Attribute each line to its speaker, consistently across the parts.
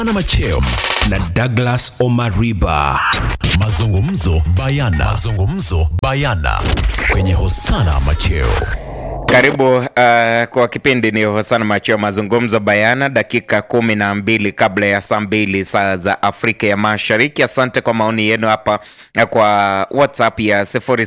Speaker 1: na Macheo na Douglas Omariba. Mazungumzo bayana. Mazungumzo bayana kwenye Hosana Macheo.
Speaker 2: Karibu uh, kwa kipindi ni Hosana Macheo, mazungumzo bayana, dakika kumi na mbili kabla ya saa mbili saa za Afrika ya Mashariki. Asante kwa maoni yenu hapa uh, kwa WhatsApp ya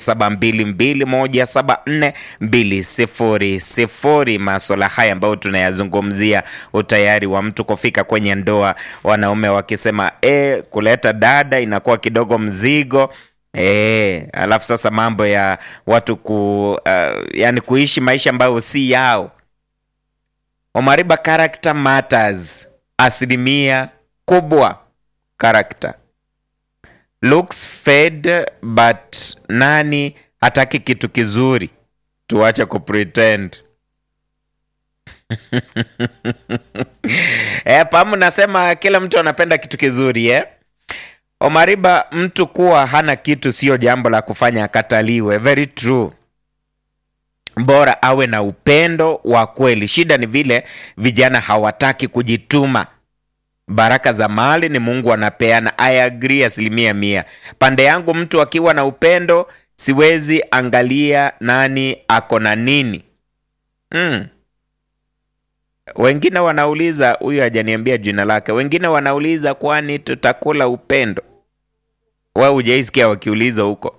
Speaker 2: 0722174200 maswala haya ambayo tunayazungumzia, utayari wa mtu kufika kwenye ndoa, wanaume wakisema e, kuleta dada inakuwa kidogo mzigo E, alafu sasa mambo ya watu ku uh, yani kuishi maisha ambayo si yao. Omariba, character matters, asilimia kubwa character. Looks fade but nani hataki kitu kizuri? Tuache kupretend. E, pamu nasema kila mtu anapenda kitu kizuri eh? Omariba, mtu kuwa hana kitu sio jambo la kufanya akataliwe. Very true. Bora awe na upendo wa kweli. Shida ni vile vijana hawataki kujituma. Baraka za mali ni Mungu anapeana. I agree asilimia mia. Pande yangu, mtu akiwa na upendo, siwezi angalia nani ako na nini. Mm. Wengine wanauliza, huyu hajaniambia jina lake. Wengine wanauliza kwani tutakula upendo? Wewe hujaisikia wakiuliza huko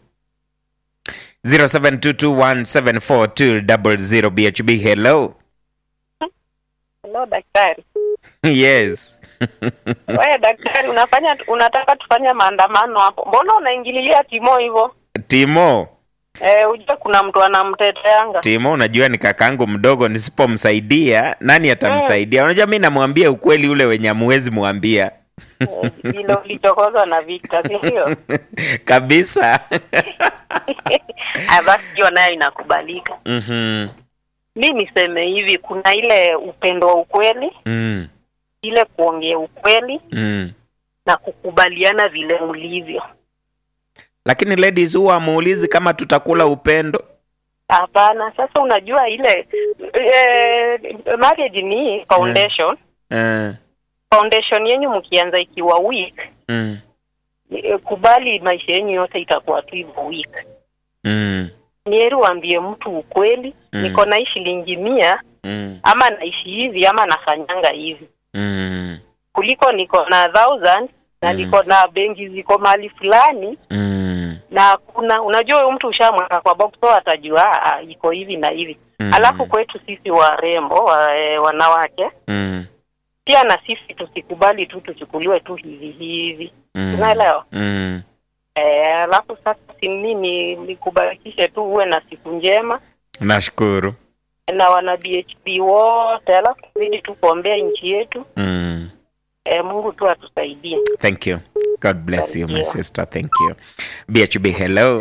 Speaker 2: 0722174200 BHB. Hello.
Speaker 3: Hello daktari.
Speaker 2: Yes.
Speaker 3: Wewe daktari, unafanya unataka tufanye maandamano hapo, mbona unaingililia Timo hivyo?
Speaker 2: Timo,
Speaker 3: Eh, ujue kuna mtu anamteteanga.
Speaker 2: Timo, unajua ni kakangu mdogo, nisipomsaidia nani atamsaidia? Unajua mi namwambia ukweli ule wenye amuwezi mwambia
Speaker 3: Eh, Vile ulichokozwa na Victor, si ndio?
Speaker 2: kabisa.
Speaker 3: Ah, Basi hiyo nayo inakubalika.
Speaker 2: Mhm.
Speaker 3: Mi niseme hivi, kuna ile upendo wa ukweli,
Speaker 2: Mm.
Speaker 3: ile kuongea ukweli
Speaker 2: Mm.
Speaker 3: na kukubaliana vile mlivyo.
Speaker 2: Lakini ladies huwa amuulizi kama tutakula upendo.
Speaker 3: Hapana, sasa unajua ile eh, marriage ni foundation.
Speaker 2: Eh.
Speaker 3: Foundation yenyu mkianza ikiwa weak
Speaker 2: Mm.
Speaker 3: Eh, kubali maisha yenyu yote itakuwa tu hivyo weak.
Speaker 2: Mm.
Speaker 3: Ni heri uambie mtu ukweli,
Speaker 2: Mm.
Speaker 3: niko na hii shilingi mia
Speaker 2: Mm.
Speaker 3: ama naishi hivi ama nafanyanga hivi,
Speaker 2: Mm.
Speaker 3: kuliko niko na thousand na
Speaker 2: Mm.
Speaker 3: niko na benki ziko mahali fulani
Speaker 2: Mm.
Speaker 3: na kuna unajua huyo mtu ushamweka kwa box so atajua "Ah, ah, iko hivi na hivi
Speaker 2: Mm.
Speaker 3: alafu kwetu sisi warembo wa, e, wanawake
Speaker 2: Mm.
Speaker 3: pia na sisi tusikubali tu tuchukuliwe tu hivi hivi
Speaker 2: Mm.
Speaker 3: unaelewa
Speaker 2: Mm.
Speaker 3: Eh, alafu sasa si mimi nikubarikishe tu uwe na siku njema
Speaker 2: Nashukuru.
Speaker 3: na wana BHP wote, alafu zidi tu kuombea nchi yetu.
Speaker 2: Mm.
Speaker 3: Eh, Mungu tu atusaidie.
Speaker 2: Thank you. God bless you, my
Speaker 3: Thank you.
Speaker 2: sister. Thank you. BHB, hello.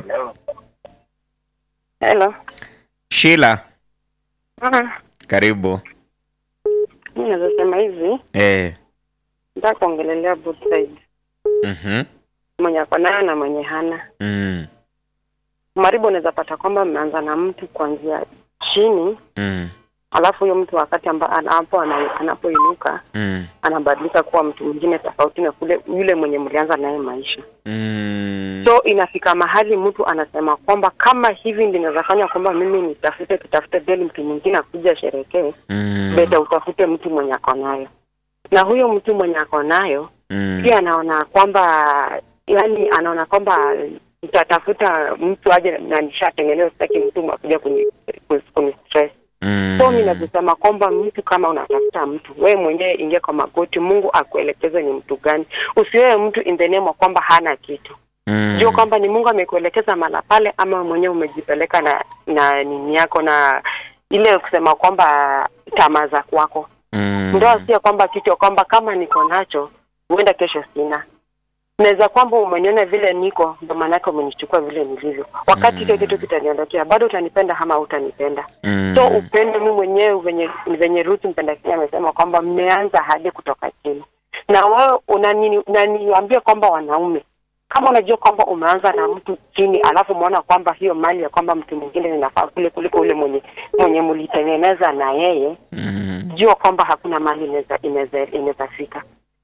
Speaker 3: Hello.
Speaker 2: Sheila,
Speaker 3: Mm.
Speaker 2: karibu.
Speaker 3: Mimi naweza sema hivi,
Speaker 2: Eh.
Speaker 3: nataka kuongelelea both sides.
Speaker 2: Mhm.
Speaker 3: Mwenye ako nayo na mwenye hana.
Speaker 2: Mm.
Speaker 3: Maribu unaweza pata kwamba mmeanza na mtu kuanzia chini,
Speaker 2: Mm.
Speaker 3: alafu huyo mtu wakati amba anapo ana- anapoinuka
Speaker 2: Mm.
Speaker 3: anabadilika kuwa mtu mwingine tofauti na kule yule mwenye mlianza naye maisha.
Speaker 2: Mm.
Speaker 3: so inafika mahali mtu anasema kwamba kama hivi ndio inaweza fanya kwamba mimi nitafute tutafute deli mtu mwingine akuja asherekee
Speaker 2: Mm.
Speaker 3: beta utafute mtu mwenye ako nayo na huyo mtu mwenye ako nayo
Speaker 2: Mm.
Speaker 3: pia anaona kwamba yani anaona kwamba nitatafuta mtu aje na nishatengeneza sitaki mtu akuja kuni, kuni stress
Speaker 2: Mm.
Speaker 3: so mi nazisema kwamba mtu kama unatafuta mtu wewe mwenyewe ingia kwa magoti mungu akuelekeze ni mtu gani usiwewe mtu in the name of kwamba hana kitu
Speaker 2: Mm.
Speaker 3: jua kwamba ni Mungu amekuelekeza mala pale, ama mwenyewe umejipeleka na na nini yako na ile kusema kwamba tamaa za kwako.
Speaker 2: Mm.
Speaker 3: Ndoa sio kwamba kitu kwamba kama niko nacho huenda kesho sina. Naweza kwamba umeniona vile niko, ndio maana yake umenichukua vile nilivyo. Wakati hicho kitu kitaniondokea, bado utanipenda ama utanipenda.
Speaker 2: Mm.
Speaker 3: So upendo mimi mwenyewe venye venye Ruth mpenda Kenya amesema kwamba mmeanza hadi kutoka chini, na wewe unani- unaniambia kwamba wanaume kama unajua kwamba umeanza na mtu chini, alafu umeona kwamba hiyo mali ya kwamba mtu mwingine inafaa kule kuliko ule mwenye mwenye mlitengeneza na yeye,
Speaker 2: Mm.
Speaker 3: jua kwamba hakuna mali inaweza inaweza inaweza fika.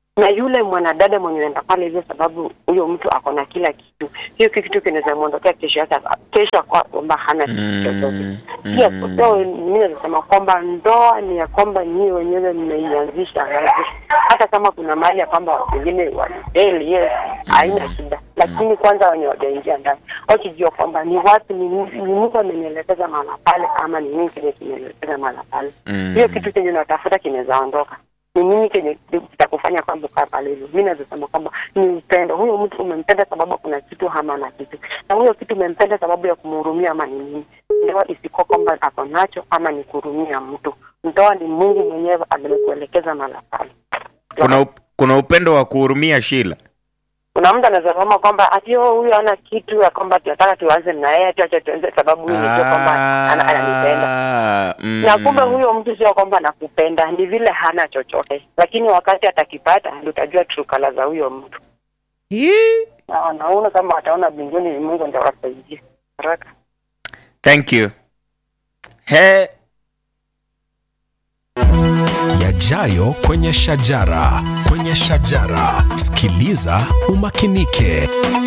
Speaker 3: na yule mwanadada mwenye anaenda pale hivyo, sababu huyo mtu ako na kila kitu, hiyo kitu kinaweza mwondokea kesho yake, kesho kwa kwamba hana kitu chochote. Pia so mimi nasema kwamba ndoa ni ya kwamba nyie wenyewe mmeianzisha ngazi, hata kama kuna mahali ya kwamba wengine walifeli, yes, haina shida, lakini kwanza wenye wajaingia ndani wakijua kwamba ni watu ni ni Mungu amenielekeza mahala pale, ama ni nini kenye kimenielekeza mahala pale,
Speaker 2: Mm.
Speaker 3: hiyo kitu chenye unatafuta kinaweza ondoka ni nini kenye kitakufanya kwamba ukaa pale hivyo. Mi naweza sema kwamba ni upendo. Huyo mtu umempenda sababu kuna kitu ama ana kitu, na huyo kitu umempenda sababu ya kumhurumia ama ni nini. Ndoa isikuwa kwamba ako nacho ama ni kuhurumia mtu. Ndoa ni Mungu mwenyewe amekuelekeza mahala pale.
Speaker 2: kuna, up- kuna upendo wa kuhurumia Shila.
Speaker 3: Kuna mtu anaweza sema kwamba ati oh, huyu ana kitu ya kwamba tunataka tuanze na yeye tuache tuanze sababu huyu ndio kwamba ana- ananipenda
Speaker 2: Ah, mm.
Speaker 3: na kumbe huyo mtu sio kwamba anakupenda, ni vile hana chochote, lakini wakati atakipata ndio utajua true color za huyo mtu.
Speaker 2: Hii.
Speaker 3: Na wanaona kama wataona mbinguni, ni Mungu ndio wasaidia haraka.
Speaker 2: Thank you. He,
Speaker 1: Yajayo kwenye shajara, kwenye shajara. Sikiliza umakinike.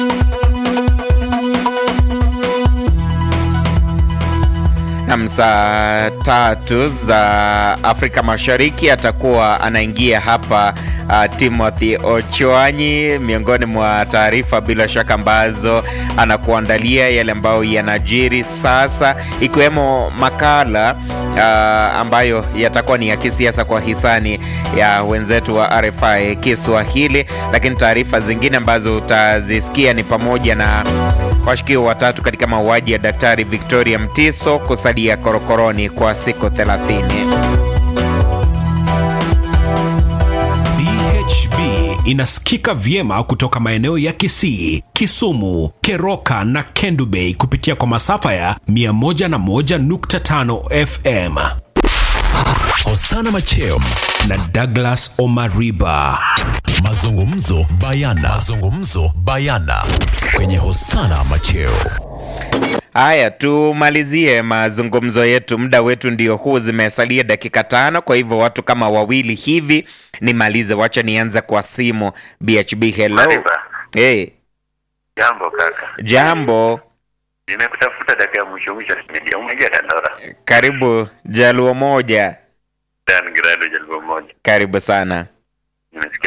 Speaker 2: nam saa tatu za Afrika Mashariki atakuwa anaingia hapa uh, Timothy Ochwanyi, miongoni mwa taarifa bila shaka ambazo anakuandalia yale ambayo yanajiri sasa, ikiwemo makala uh, ambayo yatakuwa ni ya kisiasa kwa hisani ya wenzetu wa RFI Kiswahili, lakini taarifa zingine ambazo utazisikia ni pamoja na washukiwa watatu katika mauaji ya Daktari Victoria Mtiso kusalia korokoroni kwa siku 30.
Speaker 1: DHB inasikika vyema kutoka maeneo ya Kisii, Kisumu, Keroka na Kendu Bay kupitia kwa masafa ya 101.5 FM. Hosana Macheo na Douglas Omariba. Mazungumzo bayana. Mazungumzo bayana kwenye Hosana Macheo.
Speaker 2: Haya, tumalizie mazungumzo yetu. Muda wetu ndio huu, zimesalia dakika tano. Kwa hivyo watu kama wawili hivi nimalize. Wacha nianze kwa simu. BHB, hello.
Speaker 4: Mariba,
Speaker 2: Hey,
Speaker 4: jambo kaka,
Speaker 2: jambo,
Speaker 4: nimekutafuta dakika ya mwisho mwisho, nimejia umeingia Dandora,
Speaker 2: karibu Jaluo moja,
Speaker 4: Dan Grado Jalbo moja,
Speaker 2: karibu sana.
Speaker 4: nimesikia